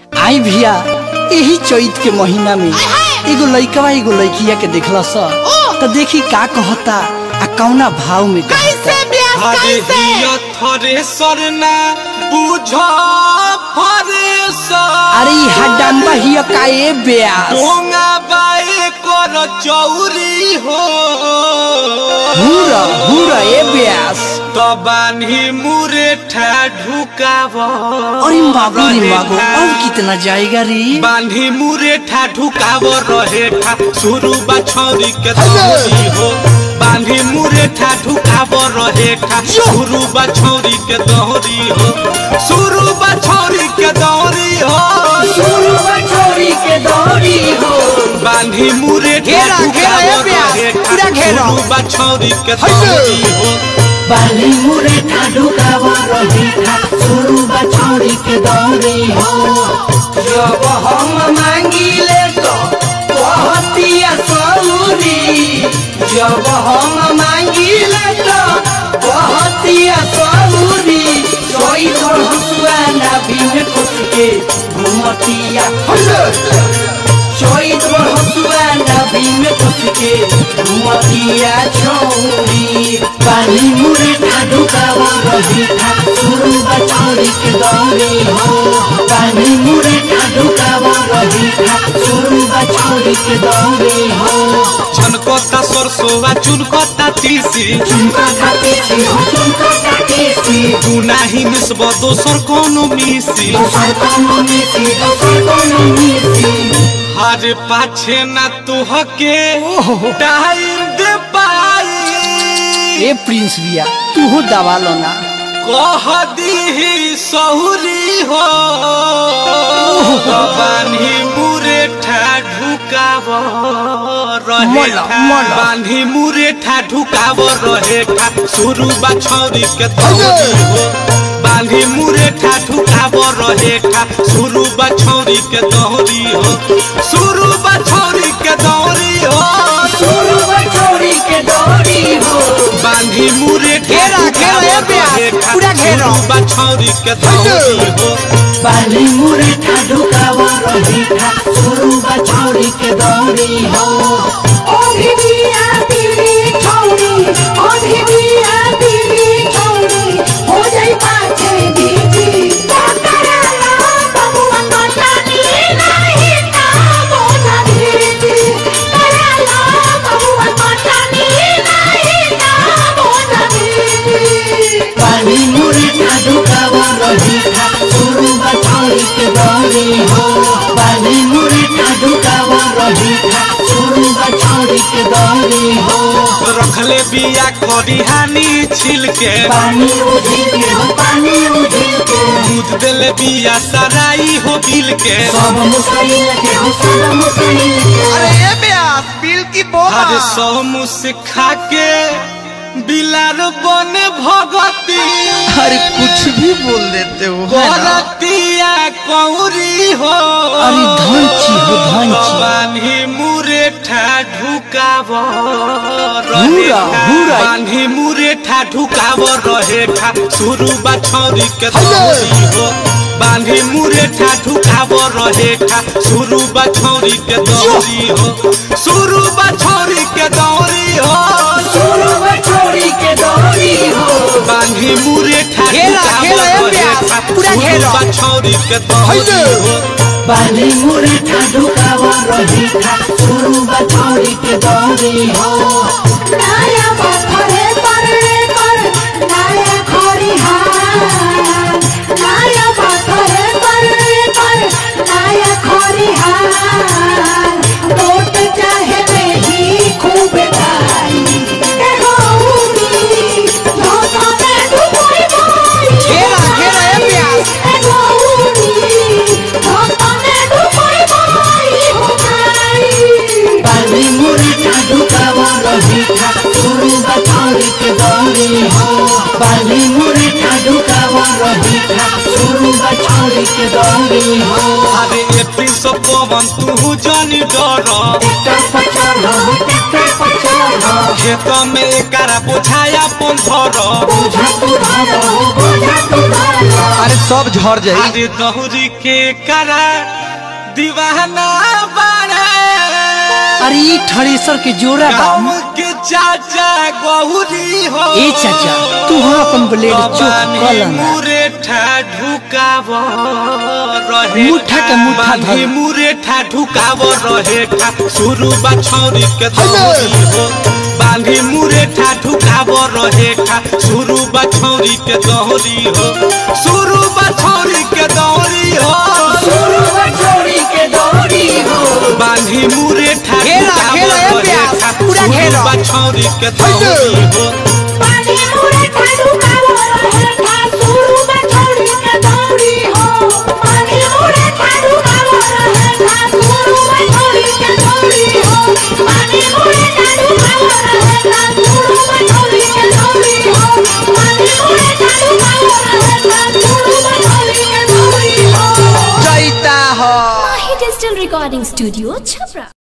आई भैया यही चैत के महीना में एगो लइकवा एगो लइकिया के देखला स तो देखी का कहता आ कौना भाव में कहता हरे हिया थरेसर ना बुझ फरेसर अरे ई हड्डम्बा हिया का ए ब्यास डोंगा बाए कर चौरी हो हुरा हुरा ए ब्यास तो बान्ही मुरे ठा ढुकाव अरे मागो रे मागो अब कितना जाएगा रे बान्ही मुरे ठा ढुकाव रहे ठा शुरू बछौरी के दौरी हो बान्ही मुरे ठा ढुकाव रहे ठा शुरू बछौरी के दौरी हो शुरू बछौरी के दौरी हो शुरू छोरी के दौड़ी हो बान्ही मुरे ठा घेरा, घेरा, ए ढुकाव प्यास, रहे ठा पूरा घेरा। शुरू बछौरी के हैसे। दौरी हो बाली मुरे ढुकाव रही था शुरू बछौरी के दौरी हो जब हम मांगिले तो कहतिया सौरी जब हम मांगिले तो कहतिया सौरी सोई तोर हसुआ ना बिन कुछ के घुमतिया सोई तोर हसुआ ना बिन कुछ के घुमतिया छौरी बाली मुरे ढुकाव रही था शुरू बछौरी के दौरी हो बाली मुरे ढुकाव रही था शुरू बछौरी के दौरी हो छनकता सरसोवा चुनकता तीसी चुनका खाते सी हो चुनका खाते सी तू नाही मिसब दोसर कोनो मिसी दोसर कोनो मिसी दोसर कोनो मिसी हर पाछे न तुहके टाइम दे पाई ए प्रिंस बिया तू हो दबा लो ना कह दी सहुरी हो बान्ही मुरे ठा ढुकाव रहे मोला, ठा। मोला। बान्ही मुरे ठा ढुकाव रहे ठा शुरू बछौरी के दौरी हो बान्ही मुरे ठा ढुकाव रहे ठा शुरू बछौरी के दौरी हो शुरू बछौरी के दौरी हो शुरू छोरी के दौड़ी हो बांधी मुरे घेरा, घेरा, ए प्यास, पूरा घेरा। बछौरी के दौरी हो बाली मुरे ढुकाव रही था शुरू बछौरी के दौरी हो ओढ़ी बिया पीली छौरी ओढ़ी बिया पीली छौरी हो जाई पाछे दीदी कराला बबुआ कटानी नहीं ता बोझा दीदी कराला बबुआ कटानी नहीं ता बोझा दीदी बाली मुरे ढुकाव रही था शुरू बछौरी के दौरी हो बाली मुरे ढुकाव रही था शुरू बछौरी के दौरी हो रखले बिया करी हानि छिल के पानी उझिल के हो पानी उझिल के दूध देले बिया सराई हो बिल के सब मुसैल के हो सब मुसैल के हर सौ मुझसे खा के बिलार बने भगती अरे कुछ भी बोल देते हो है ना? बरतिया कौरी हो अरे धंची हो, धंची। बान्ही मुरे ठा ढुकाव हुरा, हुरा। बान्ही मुरे ठा ढुकाव रहे ठा शुरू बछौरी के दौरी हो बान्ही मुरे ठा ढुकाव रहे ठा शुरू बछौरी के दौरी हो शुरू बछौरी के दौरी हो शुरू छोरी के दौड़ी हो बांधी मुरे ठा घेरा, ढुकाव घेरा, ए रहे प्यास, ठा पूरा शुरू घेरा। बछौरी के दौरी हो बाली मुरे ढुकाव रही था शुरू बछौरी के दौरी हो नाया पत्थरे पर पर नाया खरिहार नाया पत्थरे पर पर नाया खरिहार नोट चाहे नहीं खूब खाई एगो उनी धोखा में डुबोई बोई घेरा, घेरा, ए प्यास। एगो उनी धोखा में डुबोई बोई हो गई बाली मुरे ढुकाव रही था शुरू बछौरी के दौरी हो बाली मुरे ढुकाव रही था शुरू बछौरी के दौरी हो अरे एपी सो पवन तू जानी डर ट्रैक्टर पर चढ़ो ट्रैक्टर पर चढ़ो खेत में एकारा बुझाया पंधर बोझा तू धरो बोझा अरे सब झड़ जाई अरे दौरी के करा दीवाना बड़ा अरे ई थ्रेसर के जोड़ा बा गाँव के चाचा गौरी हो ए चाचा, तू हाँ अपन ब्लेड चोक कल ना। मुरेठा ढुकाव रहे मुट्ठा के मुट्ठा धर। मुरेठा ढुकाव रहे ठा शुरू बा छौरी के दौरी हो बांधी मुरेठा ढुकाव रहे ठा शुरू बा छौरी के दौरी हो शुरू बा छौरी के दौरी हो बांधी मुरेठा घेरा, ढुकाव घेरा, ए रहे प्यास, ठा पूरा शुरू घेरा। बा छौरी के दौरी हो जैता हो Mahi Digital Recording Studio, Chhapra.